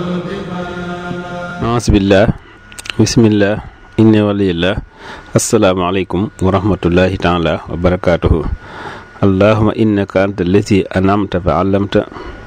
aasbillah bismillah inni waliyillah asalaamaaleykum wa rahmatullahi taala wa barakaatuhu allahuma innaka anta allati anamta fa allamta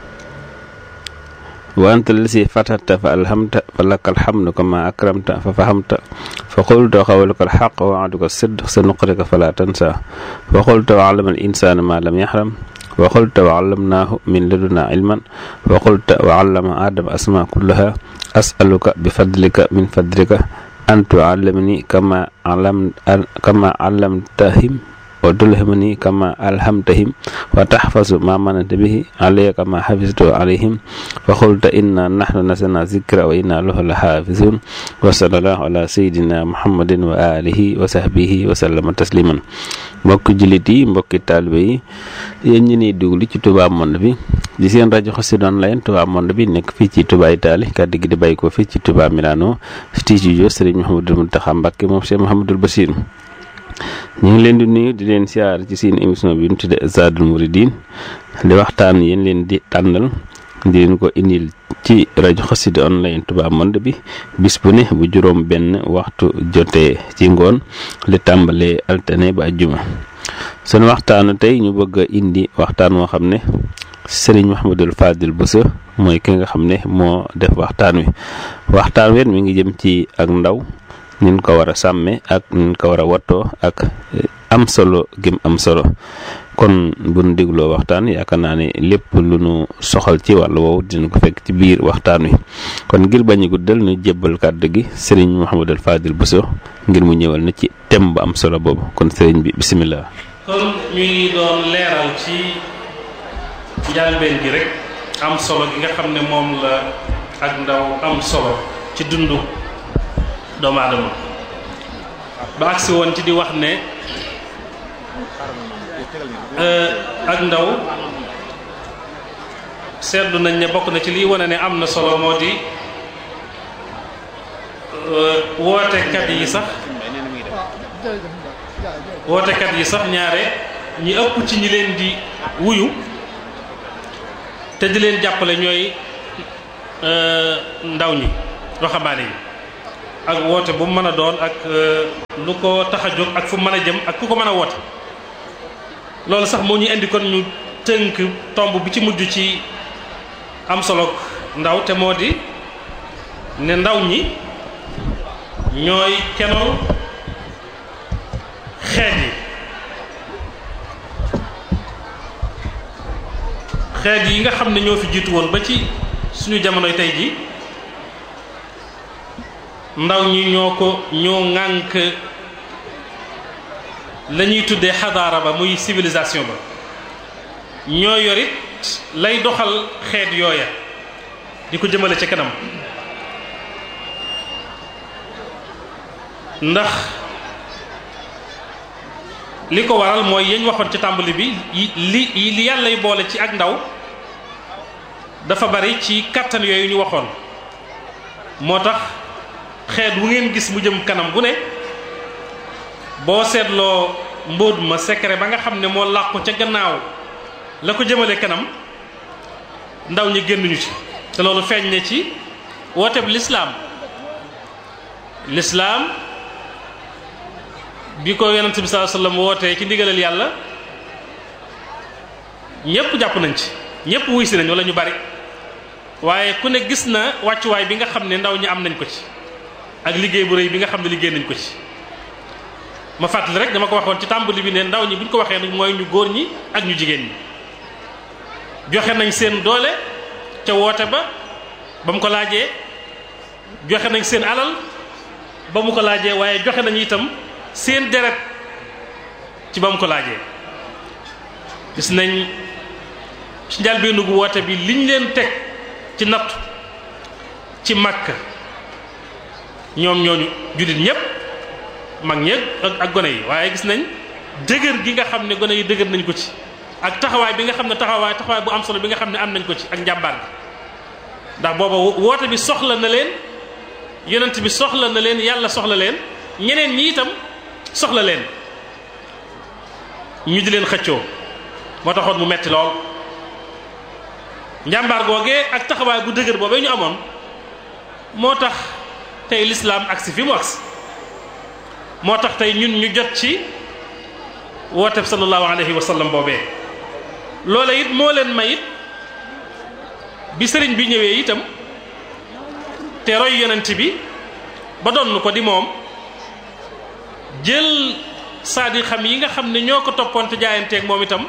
wa anta allati fatata fa alhamta fa laka alhamdu kama akramta fa fahamta fa qulta qawluka alxaq wa waaduka sidq sa nuqrika fala tansa wa qulta wa allama al insana ma lam yaxram wa qulta wa allamnaahu min laduna ilman wa qulta wa allama adama asma kullaha asaluka bi fadlika min fadlika an tuallimani kama alam kama allamtahim wa tulhimani kama alhamtahim wa tahfazu ma mananta bihi alayya kama hafiztu alayhim fa qulta inna nahnu nasalna zikra wa inna lahu lahafizun wa sallallahu ala sayidina muhammadin wa alihi wa sahbihi wa sallama tasliman mbokki jullit yi mbokki taalibe yi yéen ñi niy déglu ci Touba Monde bi di seen rajo Xassida Online Touba Monde bi nekk fii ci Touba Italie kàddu gi di bàyyi ko fii ci Touba Milano studio Serigne Mouhamadou Mountakha Mbacké moom Cheikh Mouhamadoul Bachir ñu ngi leen di nuyu di leen siyaar ci seen émission bi ñu tudde Zadul Mouridine di waxtaan yéen leen di tànnal di leen ko indil ci rajo Xassida Online Touba Monde bi bis bu ne bu juróom benn waxtu jotee ci ngoon li tàmbalee altine ba ajjuma sunu waxtaanu tey ñu bëgg a indi waxtaan woo xam ne sëriñ Mouhamadul Fadil Bousso mooy ki nga xam ne moo def waxtaan wi waxtaan wi mi ngi jëm ci ak ndaw nin ko war a sàmme ak nin ko war a wattoo ak am solo gim am solo kon bu nu dégloo waxtaan yaakaar naa ne lépp lu nu soxal ci wàllu woowu dina ko fekk ci biir waxtaan wi kon ngir bañ a guddal ñu jébbal kàddu gi sëriñ Mouhamadul Fadil Bousso ngir mu ñëwal na ci thème bu am solo boobu kon sëriñ bi bisimilah. kon ñu ngi doon leeral ci njàlbeen gi rek am solo gi nga xam ne moom la ak ndaw am solo ci dundu doomu aadama ba agsi woon ci di wax ne ak ndaw seetlu nañ ne bokk na ci liy wane ne am na solo moo di wootekat yi sax wootekat yi sax ñaare ñi ëpp ci ñi leen di wuyu te di leen jàppale ñooy ndaw ñi waxambaane yi ak woote bu mu mën a doon ak lu ko tax a jóg ak fu mën a jëm ak ku ko mën a woote loolu sax moo ñu indi kon ñu tënk tomb bi ci mujj ci am solo ndaw te moo di ne ndaw ñi ñooy kenoon xeet yi xeet yi nga xam ne ñoo fi jiitu woon ba ci suñu jamonoy tey ji ndaw ñi ñoo ko ñoo ŋànk la ñuy tuddee xadaara ba muy civilisation ba ñoo yorit lay doxal xeet yooya di ko jëmale ca kanam ndax li ko waral mooy yañ waxoon ci tàmbali bi li li yàllay boole ci ak ndaw dafa bari ci kàttan yooyu ñu waxoon moo tax xeet wu ngeen gis mu jëm kanam bu ne boo seetloo mbóot ma secret ba nga xam ne moo làqu ca gannaaw la ko jëmale kanam ndaw ñi génnuñu ci te loolu feeñ ne ci wooteb lislaam lislaam bi ko yonent bi sallallahu alayhi wasallam wootee ci ndigalal yàlla ñépp jàpp nañ ci ñépp wuy si nañ wala ñu bari waaye ku ne gis na wàccuwaay bi nga xam ne ndaw ñi am nañ ko ci ak liggéey bu rëy bi nga xam ne liggéey nañ ko ci ma fàttali rek dama ko waxoon ci tàmbali bi ne ndaw ñi bu ñu ko waxee nag mooy ñu góor ñi ak ñu jigéen ñi joxe nañ seen doole ca woote ba ba mu ko laajee joxe nañ seen alal ba mu ko laajee waaye joxe nañu itam seen deret ci ba mu ko laajee gis nañ ci njalbeenu gu woote bi liñ leen teg ci nattu ci Makka ñoom ñooñu jullit ñépp mag ñeeg ak ak gone yi waaye gis nañ dëgër gi nga xam ne gone yi dëgër nañ ko ci ak taxawaay bi nga xam ne taxawaay taxawaay bu am solo bi nga xam ne am nañ ko ci ak njàmbaar bi ndax booba woote bi soxla na leen yonent bi soxla na leen yàlla soxla leen ñeneen ñi itam soxla leen ñu di leen xëccoo moo taxoon mu metti lool njàmbaar googee ak taxawaay bu dëgër boobee ñu amoon moo tax tey lislaam agsi fi mu agsi moo tax tey ñun ñu jot ci wooteb sallallahu alayhi wa sallam boobee loola it moo leen may it bi sëriñ bi ñëwee itam te roy yonent bi ba donn ko di moom jël saadi xam yi nga xam ne ñoo ko toppoon te jaayanteeg moom itam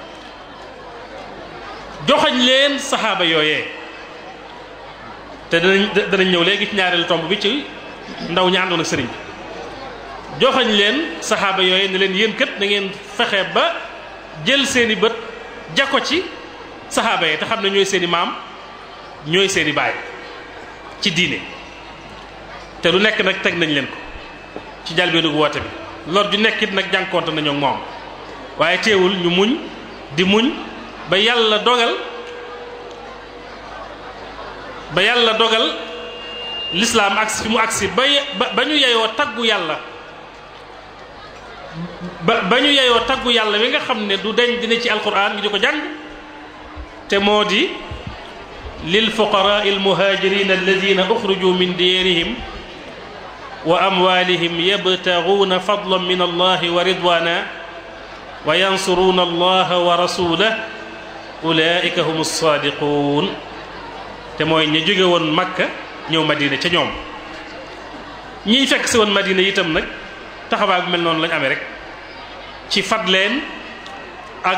joxañ leen saxaaba yooyee te danañ danañ ñëw léegi ci ñaareelu tomb bi ci ndaw ñi àndoon ak sëriñ bi joxañ leen saxaaba yooyee ne leen yéen kët na ngeen fexe ba jël seeni bët jako ci saxaaba yi te xam ne ñooy seeni maam ñooy seeni baay ci diine te lu nekk nag teg nañ leen ko ci jalbeenu woote bi lor ju nekkit nag jànkoonte nañoo moom waaye teewul ñu muñ di muñ ba yàlla dogal ba yàlla dogal lislaam agsi fi mu agsi ba ba ñu yeyoo taggu yàlla ba ba ñu yeyoo taggu yàlla wi nga xam ne du deñ dina ci alquran ñu di ko jàng te moo di lil fuqaraa al muhajirin alladina uxriju min diyarihim wa amwalihim yabtaguuna fadlan min allahi wa ridwana wa yansuruuna allaha wa rasulah ulaika hum alsaadiquun te mooy ña jóge woon makka ñëw madina ca ñoom ñiy fekk si woon madina itam nag taxawaay bu mel noonu lañ amee rek ci fat leen ak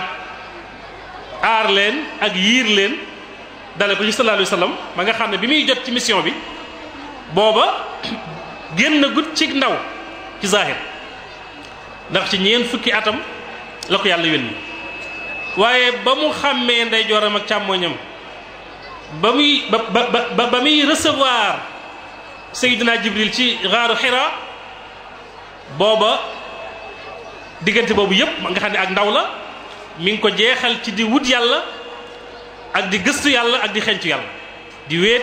aar leen ak yiir leen dale ko ci sallallahu alayhi wa sallam ba nga xam ne bi muy jot ci mission bi booba génn gut ci ndaw ci zahir ndax ci ñeen fukki atam la ko yàlla yónni waaye ba mu xàmmee ndeyjooram ak càmmoñam ba muy ba ba ba muy recevoir Seydina Jibril ci xaaru Xira booba diggante boobu yépp nga xam ne ak ndaw la mi ngi ko jeexal ci di wut yàlla ak di gëstu yàlla ak di xencu yàlla di wéet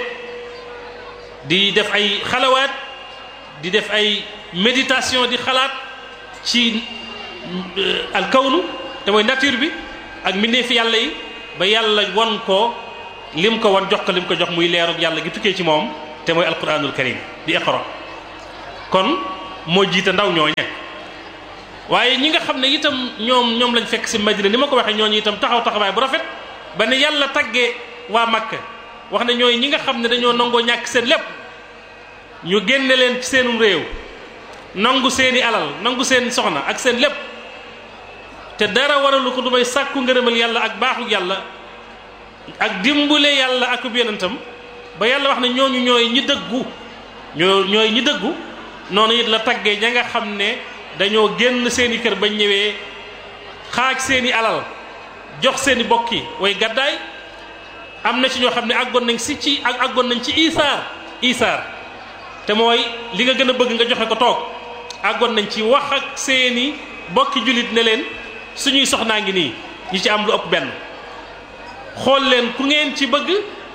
di def ay xalawaat di def ay méditation di xalaat ci alkawnu te mooy nature bi ak mbindeefi yàlla yi ba yàlla won ko lim ko wan jox ko lim ko jox muy leerug yàlla gi tukkee ci moom te mooy alquranul karim di iqra kon moo jiite ndaw ñooñe waaye ñi nga xam ne itam ñoom ñoom lañ fekk si madina ni ma ko waxee ñooñu itam taxaw taxawaay bu rafet ba ne yàlla taggee waa Makka wax ne ñooy ñi nga xam ne dañoo nangoo ñàkk seen lépp ñu génne leen ci seenum réew nangu seeni alal nangu seen soxna ak seen lépp te dara waralu ko du may sàkku ngërëmal yàlla ak baaxu yàlla ak dimbule yàlla ak ub yonentam ba yàlla wax ne ñooñu ñooy ñi dëggu ñoo ñooy ñi dëggu noonu it la taggee ña nga xam ne dañoo génn seeni kër bañ ñëwee xaaj seeni alal jox seeni bokki way gàddaay am na ci ñoo xam ne àggoon nañ si ci ak àggoon nañ ci isaar isaar te mooy li nga gën a bëgg nga joxe ko toog àggoon nañ ci wax ak seeni bokki jullit ne leen suñuy soxnaa ngi nii ñi ci am lu ëpp benn xool leen ku ngeen ci bëgg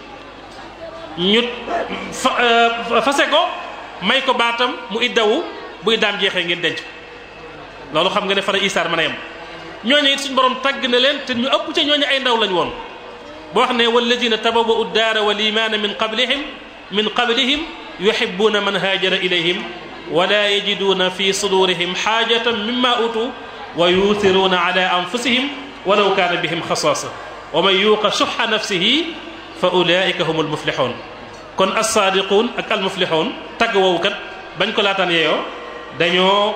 ñu fa fase ko may ko baatam mu iddawu bu iddaam jeexee ngeen denc loolu xam nga ne fara isaar mën a yem ñooñu it suñu borom tagg na leen te ñu ëpp ca ñooñu ay ndaw lañ woon boo wax ne walladina tabawwa'u daara wal imaana min qablihim min qablihim yuhibbuuna man haajara ilayhim wala yajiduuna fi sudurihim xaajatan mimma utu wa yuuthiruuna ala anfusihim walaw kaana bihim xasaasa wa man yuuqa suxa nafsihi fa ulaika hum almuflixuun kon alsaadiquun ak almuflixuun tagg woowu kat bañ ko laataan yeeyoo dañoo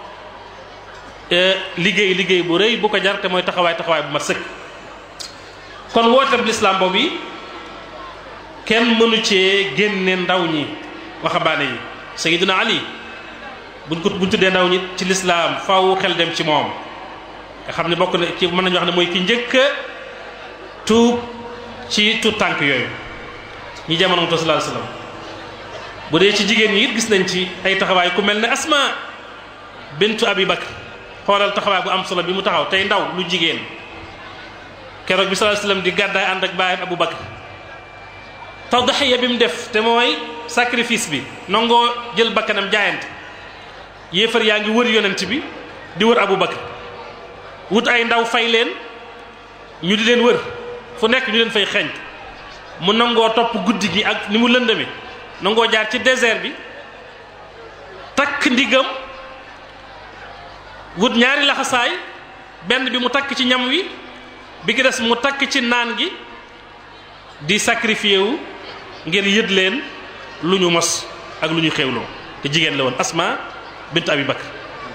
liggéey liggéey bu rëy bu ko jar te mooy taxawaay taxawaay bu mat sëkk kon wooteeb lislaam boobu yi kenn mënu cee génne ndaw ñi waxambaane yi sayiduna ali buñ ko buñ tuddee ndaw ñi ci lislaam faw xel dem ci moom nga xam ne bokk na ci mën nañu wax ne mooy ki njëkk a tuub ci tuut tànk yooyu ñi jamono mu sallallahu alayhi wasallam bu dee ci jigéen ñi it gis nañ ci ay taxawaay ku mel ne asma bintu abi bakr xoolal taxawaay bu am solo bi mu taxaw tey ndaw lu jigéen keroog bi sallallahu alayhi wasallam di gàddaay ànd ak baayam abu bakr tawdaxiya bi mu def te mooy sacrifice bi nangoo jël bakkanam jaayante yéefar yaa ngi wër yonent bi di wër abu bakr wut ay ndaw fay leen ñu di leen wër fu nekk ñu leen fay xeeñ mu nangoo topp guddi gi ak ni mu lëndame nangoo jaar ci désert bi takk ndigam wut ñaari laxasaay benn bi mu takk ci ñam wi bi ki des mu takk ci naan gi di sacrifié wu ngir yët leen lu ñu mos ak lu ñu xewloo te jigéen la woon Asma bint Abi Bakr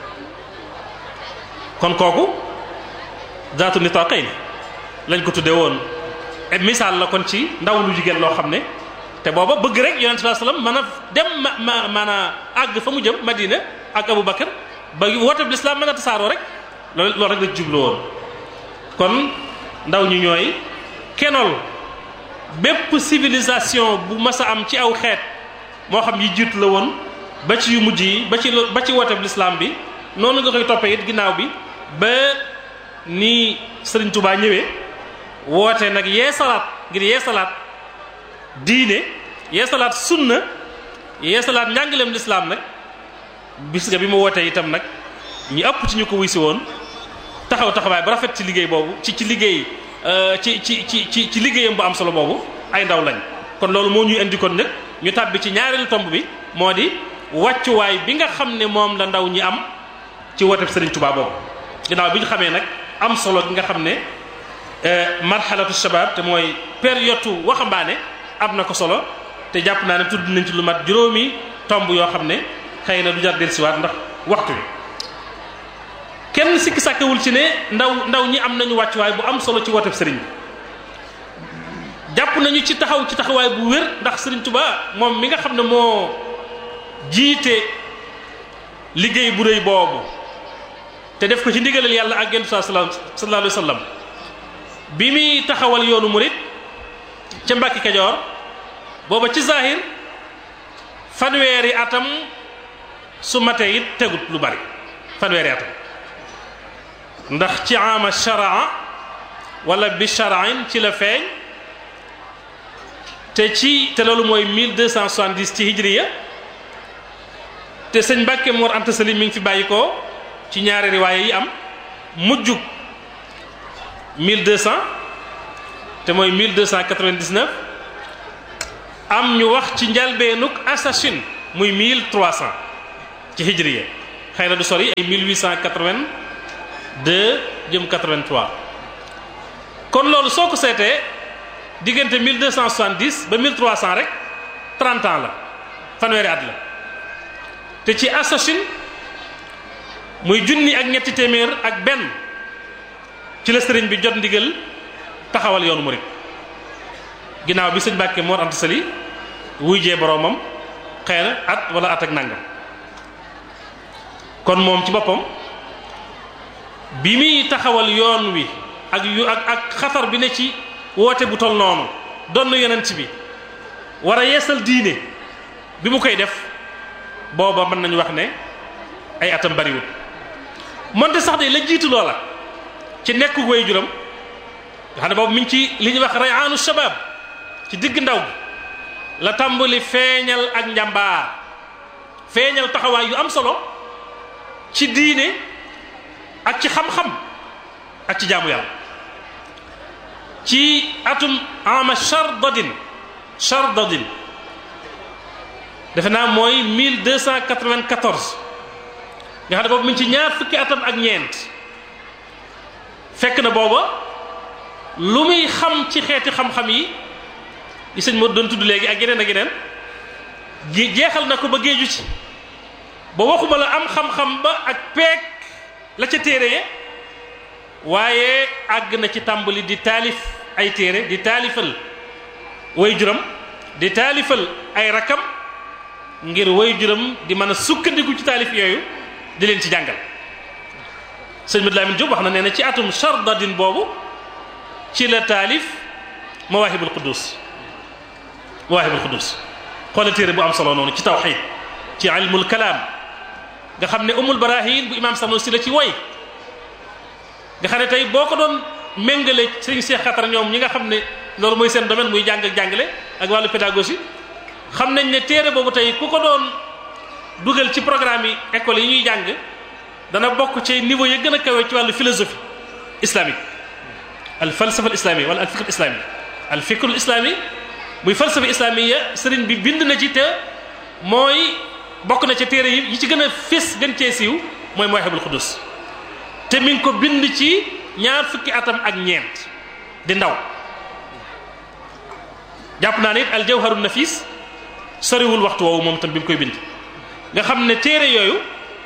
kon kooku zaatu nitaqayn lañ ko tuddee woon et misaal la kon ci ndaw lu jigéen loo xam ne te booba bëgg rek yonent sallallahu alayhi wasallam mën a dem ma ma maanaa àgg fa mu jëm Madina ak Abu Bakar ba woote bi lislaam mën a tasaaroo rek loolu loolu rek la jubloo woon kon ndaw ñu ñooy kenol bépp civilisation bu mas a am ci aw xeet moo xam yi jiitu la woon ba ci yu mujj yi ba ci ba ci woote bi lislaam bi noonu nga koy toppee it ginnaaw bi ba ni Sëriñ Tubaa ñëwee woote nag yee salaat ngir yee salaat diine yee salaat sunna yee salaat njàngaleem lislaam nag bis nga bi mu wootee itam nag ñi ëpp ci ñu ko wuy si woon taxaw taxawaay ba rafet ci liggéey boobu ci ci liggéey ci ci ci ci ci liggéeyam bu am solo boobu ay ndaw lañ kon loolu moo ñuy indi kon nag ñu tàbbi ci ñaareelu tomb bi moo di wàccuwaay bi nga xam ne moom la ndaw ñi am ci woote Sëriñ Tuubaa boobu ginnaaw bi ñu xamee nag am solo gi nga xam ne marxalatu shabab te mooy période waxambaane am na ko solo te jàpp naa ne tudd nañ ci lu mat juróomi tomb yoo xam ne xëy na du jar dellusiwaat ndax waxtu wi kenn sikki sàkkewul ci ne ndaw ndaw ñi am nañu wàccuwaay bu am solo ci wooteb sëriñ bi jàpp nañu ci taxaw ci taxawaay bu wér ndax sëriñ Tuubaa moom mi nga xam ne moo jiite liggéey bu rëy boobu te def ko ci ndigalal yàlla ak gentu saa sallallahu alayhi wa sallam bi muy taxawal yoonu murit ca Mbàkke Kajoor booba ci zahir fanweeri atam su matee it tegut lu bari fanweeri atam ndax ci ama sharaa wala bi sharain ci la feeñ te ci te loolu mooy 1270 ci hijriya te sëñ Mbàkke Mor Anta Sali mi ngi fi bàyyi ko ci ñaari riwaaye yi am mujjug 1200 te mooy 1299 am ñu wax ci njalbeenuk assasine muy 1300 ci hijriya xëy na du sori ay 1882 jëm 83 kon loolu soo ko seetee diggante 1270 ba 1300 rek 30 ans la fanweeri at la te ci assasine muy junni ak ñetti téeméer ak benn ci la sëriñ bi jot ndigal taxawal yoonu murid ginnaaw bi sëñ Mbàkke Mor Anta Sali wuy jee boroomam xëy na at wala at ak nangam kon moom ci boppam bi muy taxawal yoon wi ak yu ak ak xatar bi ne ci woote bu tol noonu doon na yonent bi war a yeesal diine bi mu koy def booba mën nañu wax ne ay atam bariwul moonte sax de la jiitu loola ci nekku way juram nga xam ne boobu mi ngi ci li ñuy wax rayaanu shabab ci digg ndaw gi la tàmbali feeñal ak njàmbaar feeñal taxawaay yu am solo ci diine ak ci xam-xam ak ci jaamu yàlla ci atum ama chardadin chardadin defe naa mooy 1294 nga xam ne boobu mi ngi ci ñaar fukki atam ak ñeent fekk na booba lu muy xam ci xeeti xam-xam yi yi sëñ moo doon tudd léegi ak yeneen ak yeneen jeexal na ko ba géeju ci ba waxuma la am xam-xam ba ak peek la ca téere ye waaye àgg na ci tàmbali di taalif ay téere di taalifal way juram di taalifal ay rakam ngir way juram di mën a sukkandiku ci taalif yooyu di leen ci jàngal sëñ Mad Lamin Jóob wax na nee na ci atum chardadin boobu ci la taalif mawaahibul quddus mawaahibul quddus xoola téere bu am solo noonu ci tawxiid ci ilmul kalaam nga xam ne umul barahin bu imaam Sanusi la ci woy nga xam ne tey boo ko doon méngale sëñ Cheikh Xatar ñoom ñi nga xam ne loolu mooy seen domaine muy jàng ak jàngale ak wàllu pédagogie xam nañ ne téere boobu tey ku ko doon dugal ci programme yi école yi ñuy jàng dana bokk ci niveau yi gën a kawe ci wàllu philosophie islamique al falsafa al islami wala al fikr islami al fikr islami muy falsafa islamiya sëriñ bi bind na ci te mooy bokk na ca téere yi yi ci gën a fés gën cee siiw mooy Mawahibul Quddus te mi ngi ko bind ci ñaar fukki atam ak ñeent di ndaw jàpp naa ne it al jawharun nafis soriwul waxtu woowu moom tam bi mu koy bind nga xam ne téere yooyu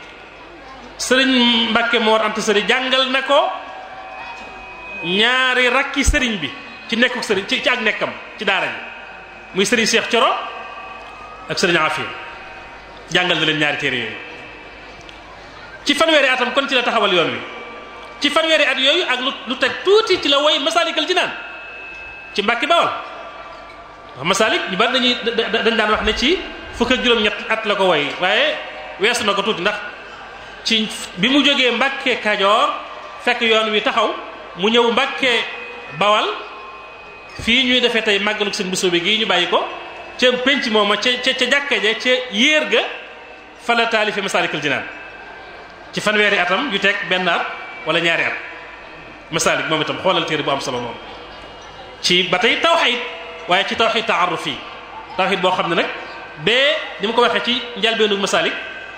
sëriñ Mbàkke Mor Anta Sali jàngal na ko ñaari rakki sëriñ bi ci nekku sëriñ ci ci ak nekkam ci daara ji muy sëriñ Cheikh Coro ak sëriñ Afia jàngal na leen ñaari téere yooyu ci fanweeri atam kon ci la taxawal yoon wi ci fanweeri at yooyu ak lu lu teg tuuti ci la woy Masaalikal Jinaan ci Mbàkke Bawal wax Masaalik ñu bari dañuy dañ daan wax ne ci fukk ak juróom-ñett at la ko woy waaye weesu na ko tuuti ndax ci bi mu jógee Mbàkke Kajoor fekk yoon wi taxaw mu ñëw Mbàkke Bawal fii ñuy defee tey màggalu seen bisoo bi gii ñu bàyyi ko ca penc mooma ca ca ca jàkka ja ca yéer ga fa la taalife Masaalikal Jinaan ci fanweeri atam yu teg benn at wala ñaari at Masaalik moom itam xoolal téere bu am solo moom ci ba tey tawxiid waaye ci tawxiid taaruf yi tawxiid boo xam ne nag bee ni ma ko waxee ci njalbeenu Masaalik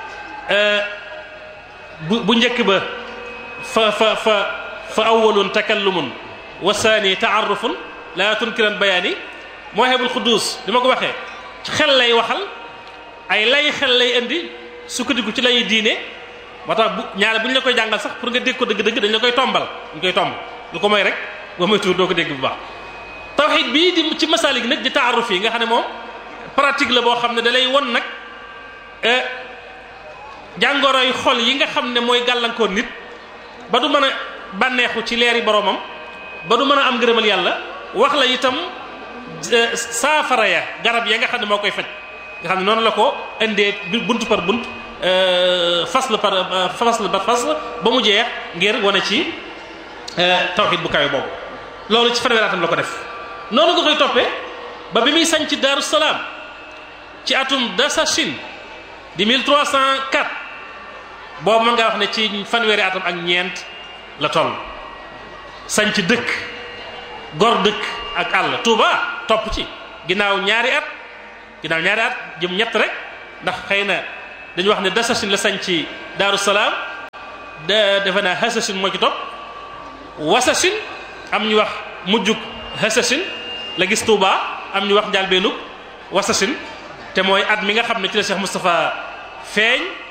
bu bu njëkk ba fa fa fa fa awwalun takallumun wa saani taarufun laa tunkiran bayaani Mawahibul Quddus di ma ko waxee ci xel lay waxal ay lay xel lay indi sukkandiku ci lay diine moo tax bu ñaare bu ñu la koy jàngal sax pour nga dégg ko dëgg-dëgg dañ la koy tombal ñu koy tomb lu ko may rek ba muy tuur doo ko dégg bu baax tawxiid bii di ci masaalik nag di taaruf yi nga xam ne moom pratique la boo xam ne da lay won nag jàngoroy xol yi nga xam ne mooy gàllankoor nit ba du mën a bànneexu ci leeri boromam ba du mën a am ngërëmal yàlla wax la itam saafara ya garab ya nga xam ne moo koy faj nga xam ne noonu la ko indee bunt par bunt fasl par fasl par fasl ba mu jeex ngir wane ci tawxiid bu kawe boobu loolu ci fanweeraatam la ko def noonu nga koy toppee ba bi muy sañ ci Daaru Salaam ci atum Dasachin di 1304 boobu mën ngaa wax ne ci fanweeri atam ak ñeent la toll sañ ci dëkk gor dëkk ak àll Touba topp ci ginnaaw ñaari at ginnaaw ñaari at jëm ñett rek ndax xëy na dañu wax ne Dasachin la sañ ci Daaru Salaam de defe naa Hasachin moo ci topp Wasachin am ñu wax mujjug Hasachin la gis Touba am ñu wax njàlbeenug Wasachin te mooy at mi nga xam ne ci la Cheikh Moustapha feeñ